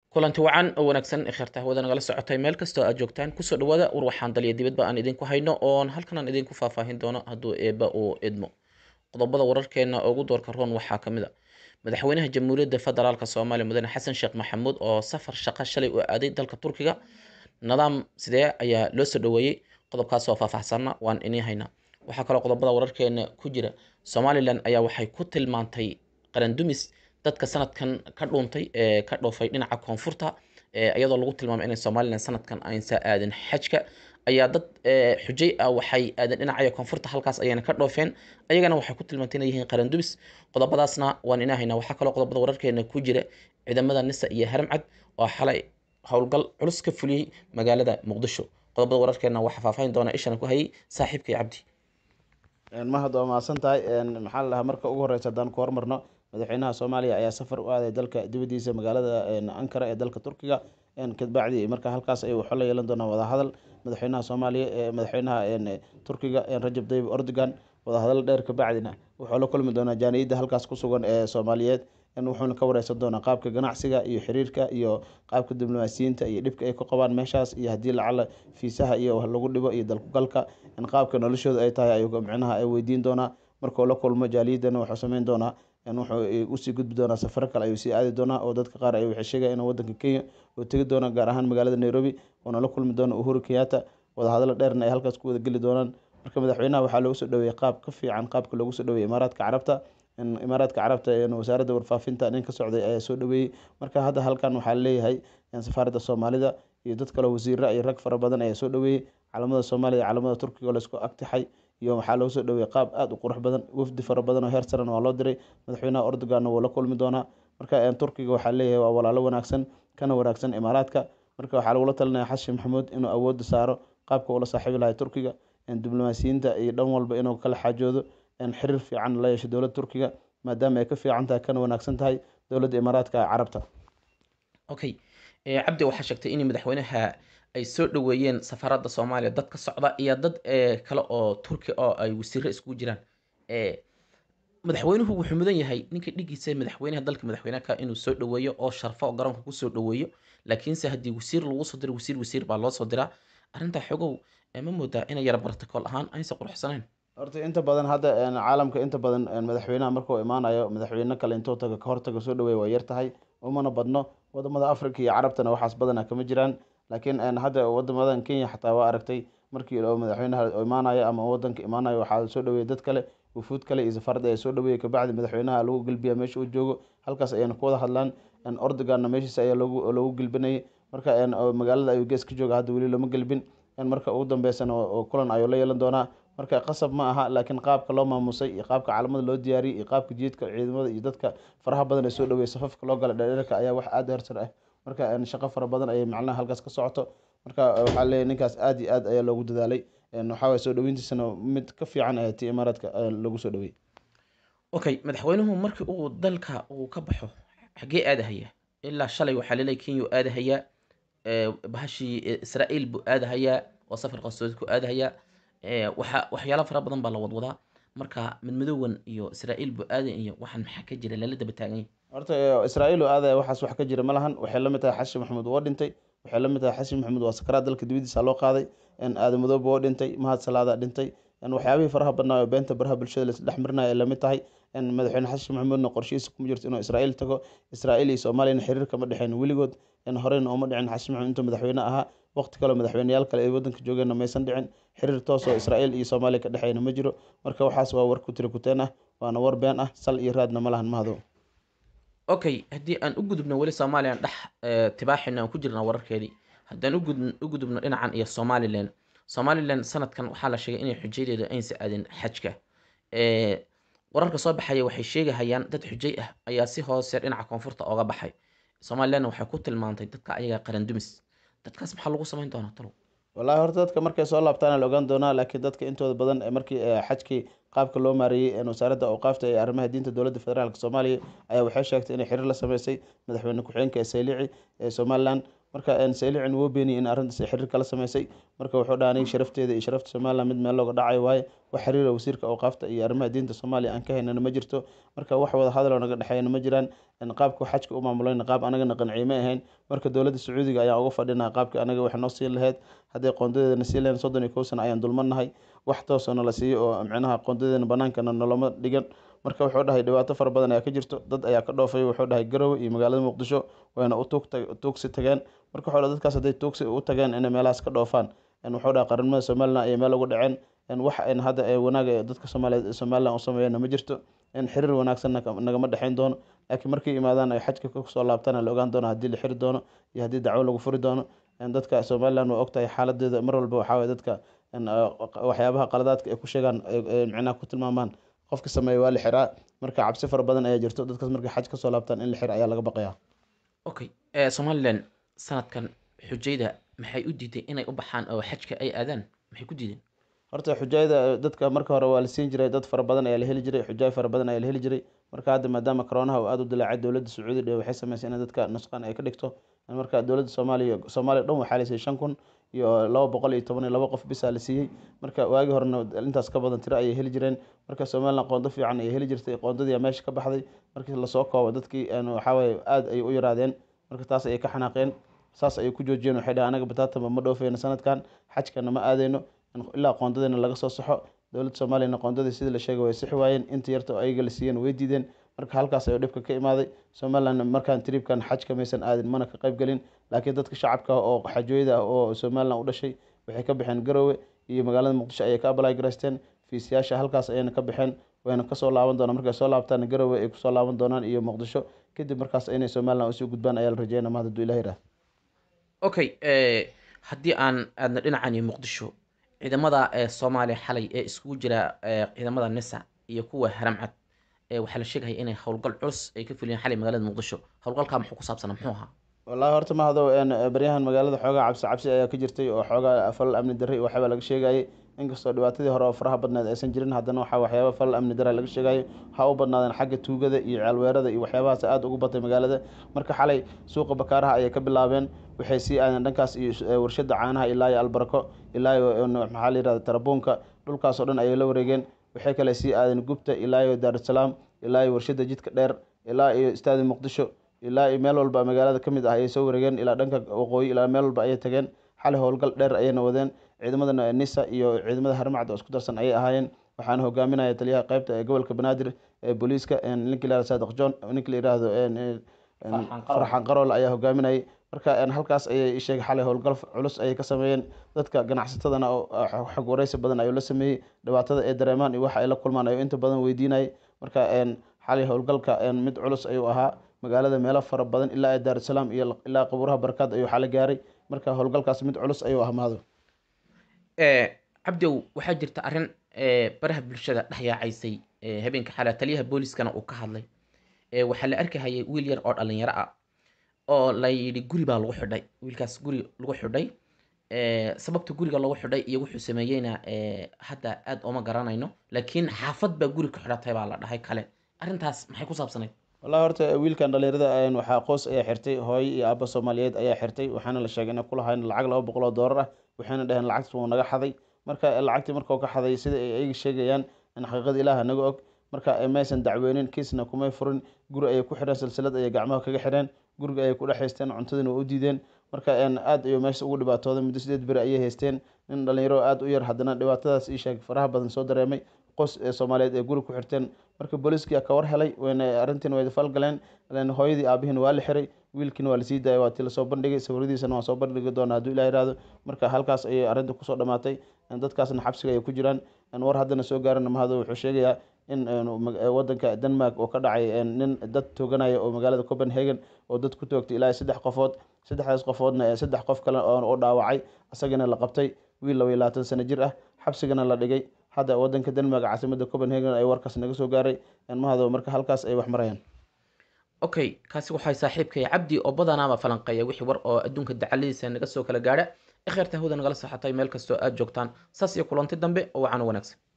kulanti wacan oo wanaagsan ee kheerta hawada nagala socotay meel kastoo aad joogtaan kusoo dhawaada war waxaan daliya dibadba aan idinku hayno oon halkan aan idinku faahfaahin doono hadduu eebba uu idmo qodobada wararkeena ugu doorka roon waxaa ka mid a madaxweynaha jamhuuriyadda federaalk soomaaliya mudane xasan sheekh maxamuud oo safar shaqo shalay u aaday dalka turkiga nidaam sidee ayaa loo soo dhaweeyey qodobkaas oo faahfaahsanna waan inii haynaa waxaa kaloo qodobada wararkeena ku jira somalilan ayaa waxay ku tilmaantay qarandumis dadka sanadkan ka dhuuntay ee ka dhoofay dhinaca koonfurta iyadoo lagu tilmaamay inay somalilan sanadkan aynsa aadin xajka ayaa dad xujay ah waxay aadeen dhinacaya koonfurta halkaas ayayna ka dhoofeen ayagana waxay ku tilmaantay inay yihiin qarandumis qodobadaasna waan inaa haynaa waxaa kaloo qodobada wararkeena ku jira ciidamada nisa iyo haramcad oo xalay howlgal culus ka fuliyey magaalada muqdisho qodobada wararkeena waxaa faahfaahin doona ishana ku hayay saaxiibkay cabdi mahad waa mahadsan tahay maxaa la dhahaa marka ugu horeysa haddaan ku hormarno madaxweynaha soomaaliya ayaa safar u aaday dalka dibadiisa magaalada ankara ee dalka turkiga kadbacdi marka halkaas ay waxo la yeelan doonaan wadahadal madaxweynaha soomaaliya madaxweynaha turkiga rajab tayyib erdogan wadahadal dheer kabacdina wuxuu la kulmi doonaa jaaniyadda halkaas ku sugan ee soomaaliyeed wuxuuna ka wareysan doonaa qaabka ganacsiga iyo xiriirka iyo qaabka diblomaasiyiinta iyo dhibka ay ku qabaan meeshaas iyo haddii lacala fiisaha iyo lagu dhibo iyo dalkugalka qaabka noloshooda ay tahay ayuu micnaha ay weydiin doonaa markuu la kulmo jaaliyaddana wuxuu sameyn doonaa wuxuu usii gudbi doonaa safaro kale ayuu sii aadi doonaa oo dadka qaar ay waxay sheegaya in wadanka kenya uu tegi doono gaar ahaan magaalada nairobi uuna la kulmi doono uhuru kenyatta wadahadalo dheerna ay halkaas ku wada geli doonaan marka madaxweynaha waxaa loogu soo dhaweeyey qaab ka fiican qaabka loogu soo dhaweeyey imaaraadka carabta imaaraadka carabta wasaaradda warfaafinta nin ka socday ayaa soo dhaweeyey marka hadda halkan waxaa leeyahay safaaradda soomaalida iyo dad kaleo wasiira iyo rag fara badan ayaa soo dhaweeyey calamada soomaaliya calamada turkiga laysku agtixay iyo waxaa loogu soo dhaweeyey qaab aada u qurux badan wafdi fara badan oo heer saran waa loo diray madaxweynaha erdoganna wuu la kulmi doonaa marka turkiga waxaa leeyahay waa walaalo wanaagsan kana wanaagsan imaaraadka marka waxaa lagula talinaya xasan maxamuud inuu awoodda saaro qaabka ula saaxiibi lahay turkiga diblomaasiyiinta iyo dhan walba inuu kala xaajoodo xiriir fiican la yeesho dowladda turkiga maadaama ay ka fiican tahay kana wanaagsan tahay dowladda imaaraadka carabta okay cabdi waxaa sheegtay in madaxweynaha ay soo dhaweeyeen safaradda soomaaliya dad ka socda iyo dad kale oo turki oo ay wasiiro iskugu jiraan madaxweynuhu wuxuu mudan yahay ninka dhigiisa madaxweynaha dalka madaxweyneka inuu soo dhaweeyo oo sharfo oo garoonka kusoo dhaweeyo laakiinse haddii wasiir lagu soo diro wasiir wasiir baa loo soo diraa arrintaa xogow ma moodaa inay yara bartakool ahaan aynsa quruxsanayn horta inta badan hadda caalamka inta badan madaxweynaha markuu imaanayo madaxweyne kale intuu taga kahortaga soo dhaweeya waa yar tahay umana badno wadamada africa iyo carabtana waxaas badana kama jiraan laakiin hadda wadamadan kenya xataa waa aragtay markii madaxweynaha imaanayo ama wadanka imaanayo waxaa soo dhaweeyay dad kale wufuud kale iyo safaarada ayaa soo dhaweeyay kabacdi madaxweynaha lagu gelbiya meesha uu joogo halkaas ayayna ku wada hadlaan ordoganna meeshiisa ayaa loogu loogu gelbinayay marka magaalada ayuu gees ka jooga hadda weli lama gelbin marka ugu dambeysana kulan ayuu la yeelan doonaa marka qasab ma aha laakiin qaabka loo maamusay iyo qaabka caalamada loo diyaariyay iyo qaabka jiidka ciidamada iyo dadka faraha badan ee soo dhaweeyay safafka loo gala dheerdheerka ayaa wax aada hersar ah marka shaqo fara badan ayay macnaha halkaas ka socoto marka waxaa leeyahy ninkaas aada iyo aad ayaa loogu dadaalay waxaa soo dhaweyntiisana mid ka fiican ayaa ti imaaraadka lagu soo dhaweeyey okay madaxweynuhu markii uu dalka uu ka baxo xaggee aadahaya ilaa shalay waxaa laleeyahy kenya uu aadahayaa bahashii israa'iil buu aadahayaa oo safar qasoodi ku aadahayaa waxa waxyaalo fara badan baa la wadwadaa marka midmadoowan iyo israa'iil buu aaday iyo waxaan maxaa ka jira lala daba taaganya horta israa'iil oo aadaya waxaas wax ka jira ma lahan waxay la mid tahay xasan maxamuud waa dhintay waxay la mid tahay xasan maxamuud waa sakaraad dalka dibadiisa loo qaaday aadamadooba waa dhintay mahad salaada dhintay waxyaabihii faraha badnaa oo beenta baraha bulshada laisdhex marinaya ay lamid tahay madaxweyne xasan maxamuudna qorshihiisa kuma jirto inuu israa'iil tago israa'iil iyo soomaaliyana xiriir kama dhexeyn weligood horeyna uma dhicin xasan maxamuud intuu madaxweyne ahaa waqti kaleo madaxweyneyaal kale ay wadanka joogeenna maysan dhicin xiriir toos oo israa'iil iyo soomaaliya ka dhexeyna ma jiro marka waxaas waa war kutiri kuteen ah waana war been ah sal iyo raadna ma lahan mahado okay haddii aan u gudubno weli soomaaliya dhex tibaaxina aan ku jirnaa wararkeedii haddaan u gudubno dhinacan iyo somalilan somalilan sanadkan waxaa la sheegay inay xujaydeedu aynsa aadin xajka wararka soo baxaya waxay sheegahayaan dad xujay ah ayaa si hoose dhinaca koonfurta ooga baxay somalilanna waxay ku tilmaantay dadka ayaga qarandumis dadkaas maxaa lagu samayn doonaa talow wallahi horta dadka markay soo laabtaana la ogaan doonaa laakiin dadka intooda badan markii xajkii qaabka loo maareeyey wasaaradda awqaafta ee arrimaha diinta dowladda federaalk soomaaliya ayaa waxay sheegtay inay xiriir la sameysay madaxweyne ku-xigeenka ee saylici ee somalilan marka saylicin wuu beeniyey in arrintaas ay xiriir kala sameysay marka wuxuu dhaha aniga sharafteeda iyo sharafta somaliland mid meel looga dhacayo waaye wax xiriira wasiirka awqaafta iyo arrimaha diinta soomaaliya aan ka haynana ma jirto marka wax wada hadaloo naga dhexeeyana ma jiraan qaabka xajka u maamulayna qaab anagana qanciye ma ahayn marka dowladda sacuudiga ayaan uga fadhinaa qaabka anaga wax noo siin lahayd hadday qoondadeedana siin lahayn soddon iyo kow sana ayaan dulmanahay wax toosoo nala siiyo oo micnaha qoondadeedana banaankana noloma dhigan marka wuxuu dhahay dhibaato fara badan ayaa ka jirto dad ayaa ka dhoofay wuxuu dhahay garowe iyo magaalada muqdisho wayna u tuugsi tageen marka wuxuu dhahay dadkaas hadday tuugsi u tageen inay meelahaas ka dhoofaan wuxuu dhahay qaranimada somaliland ayay meel uga dhaceen wax hadda wanaaga dadka soomaaliyeed somaliland u sameeyana ma jirto in xiriir wanaagsan nagama dhexeyn doono laakiin markay yimaadaan ay xajka kusoo laabtaan la ogaan doono haddii la xiri doono iyo haddii dacwo lagu furi doono dadka somaliland waa ogtahay xaaladeeda mar walba waxaa waye dadka waxyaabaha qaladaadka ay ku sheegaan micnaha ku tilmaamaan qofka sameeya waa la xiraa marka cabsi fara badan ayaa jirto dadkaas markay xaj kasoo laabtaan in la xira ayaa laga baqayaa okay somaliland sanadkan xujayda maxay u diiday inay u baxaan oo xajka ay aadaan maxay ku diideen horta xujayada dadka marka hore waa la siin jiray dad fara badan ayaa la heli jiray xujaay fara badan ayaa la heli jiray marka hadda maadaama coroonaha uu aada u dilaacay dowladda sacuudi dhe waxay sameysay in dadka nusqaan ay ka dhigto marka dowladda soomaaliya soomaaliya dhan waxaa la siiyey shan kun iyo laba boqol iyo toban iyo laba qof bisaa la siiyey marka waagii horena intaas ka badan tiro ayay heli jireen marka somaliland qoondo fiican ayay heli jirtay qoondadii meesha ka baxday markii lasoo koobo dadkii waxaawaye aada ayay u yaraadeen marka taas ayay ka xanaaqeen saas ayay ku joojiyeen waxay dhahay anaga bataatama ma dhoofeyno sanadkan xajkana ma aadeyno ilaa qoondadeena laga soo saxo dowladda soomaaliyana qoondadii sidii la sheegay way sixi waayeen inta yarta oo ayaga la siiyeen way diideen marka halkaas ayuu dhibka ka imaaday somaliland markaan tribkan xajka maysan aadin mana ka qayb gelin laakiin dadka shacabka oo xajooyada ah oo somaliland u dhashay waxay ka baxeen garowe iyo magaalada muqdisho ayay ka abalay garaysteen fiisiyaasha halkaas ayayna ka baxeen wayna kasoo laaban doonaan markay soo laabtaan garowe ay kusoo laaban doonaan iyo muqdisho kadib markaas inay somaliland usii gudbaan ayaa la rajeynaya mahad hadduu ilah yirah okay haddii aan aadna dhinacan iyo muqdisho ciidamada soomaaliya xalay ee iskugu jira ciidamada nisa iyo kuwa haramcad waxaa la sheegaya inay howlgal culus ay ka fuliyeen xalay magaalada muqdisho howlgalkaa muxuu ku saabsana muxuu ahaa wallahi horta mahado baryahan magaalada xoogaa cabsi cabsi ayaa ka jirtay oo xoogaa falal amni darre iyo waxyaaba laga sheegayay inkastoo dhibaatadii hore oo faraha badneed aysan jirin haddana waxaa waxyaaba falal amni darre laga sheegayo waxaa u badnaadeen xagga tuugada iyo ceelweerada iyo waxyaabahaas aada ugu batay magaalada marka xalay suuqa bakaaraha ayay ka bilaabeen waxay sii aadeen dhankaas iyo warshada caanaha ilaa iyo albarako ilaa iyo maxaa la yirahda tarabuunka dhulkaasoo dhan ayay la wareegeen waxay kale sii aadeen gubta ilaa iyo daarusalaam ilaa iyo warshada jidka dheer ilaa iyo istaadi muqdisho ilaa iyo meel walba magaalada ka mid ah ayay soo wareegeen ilaa dhanka waqooyi ilaa meel walba ayay tageen xalay howlgal dheer ayayna wadeen ciidamada nisa iyo ciidamada haramacda oo isku darsan ayay ahaayeen waxaana hogaaminaya taliyaha qeybta ee gobolka banaadir ee booliiska ninka la yirahdo saadiq john ninka la yirahdo farxan qarool ayaa hogaaminayay marka halkaas ayay sheegay xalay howlgal culus ayay ka sameeyeen dadka ganacsatadana xog wareysi badan ayuu la sameeyey dhibaatada ay dareemaan iyo waxa ay la kulmaan ayuu inta badan weydiinayay marka xalay howlgalka mid culus ayuu ahaa magaalada meelo fara badan ilaa daarusalaam iyo ilaa qabuuraha barakaad ayuu xala gaaray marka howlgalkaas mid culus ayuu ah mahado cabdow waxaa jirta arrin baraha bulshada dhex yaacaysay habeenka xalaa taliyaha booliskana uu ka hadlay waxaa la arkahayay wiil yar oo dhalinyaro ah oo la yidhi guri baa lagu xidhay wiilkaas guri lagu xidhay sababta guriga lagu xidhay iyo wuxuu sameeyeyna hadda aada ooma garanayno laakiin xaafad baa guri ka xidhatay baa la dhahay kale arrintaas maxay ku saabsanayd wallahi horta wiilkan dhalinyarada waxaa qoys ayaa xirtay hooyo iyo aaba soomaaliyeed ayaa xirtay waxaana la sheegay inay kulahayn lacag laba boqol oo doolar ah waxayna dhaheen lacagtas wuu naga xaday marka lacagtii markuu ka xaday sida ay ayaga sheegayaan in xaqiiqada ilaaha naga og marka maysan dacweynin kiisna kumay furin guri ayay ku xidheen silsilad ayay gacmaha kaga xidheen guriga ayay ku dhex haysteen cuntadina waa u diideen marka aada ayuu meesha ugu dhibaatooday muddo sideed beri ayay haysteen nin dhalinyaro aada u yar haddana dhibaatadaas ii sheeg faraha badan soo dareemay qos soomaaliyeed ee guri ku xirteen marka booliiskiyaa ka war helay wayna arrintiina way falgaleen hooyadii aabihiina waa la xiray wiilkiina waa lasii daayay waa tii lasoo bandhigay sawiradiisana waan soo bandhigi doonaa hadduu ilah yihahdo marka halkaas ayay arrinta kusoo dhamaatay dadkaasna xabsiga ay ku jiraan war haddana soo gaarana mahado wuxuu sheegayaa in wadanka denmark oo ka dhacay nin dad tooganaya oo magaalada copenhagen oo dad ku toogtay ilaa saddex qofood saddexdaas qofoodna saddex qof kale oo dhaawacay isagana la qabtay wiil laba iyo labaatan sano jir ah xabsigana la dhigay hadda wadanka denmark caasimada copenhagen ay warkaas naga soo gaaray mahado marka halkaas ay wax marayaan okay kaasi waxay saaxiibkay cabdi oo badanaaba falanqeeya wixii war oo adduunka dacaladiisa naga soo kala gaadha ikheerta hawda nagala saxatay meel kastoo aad joogtaan saas iyo kulanti dambe oo wacan wanaagsan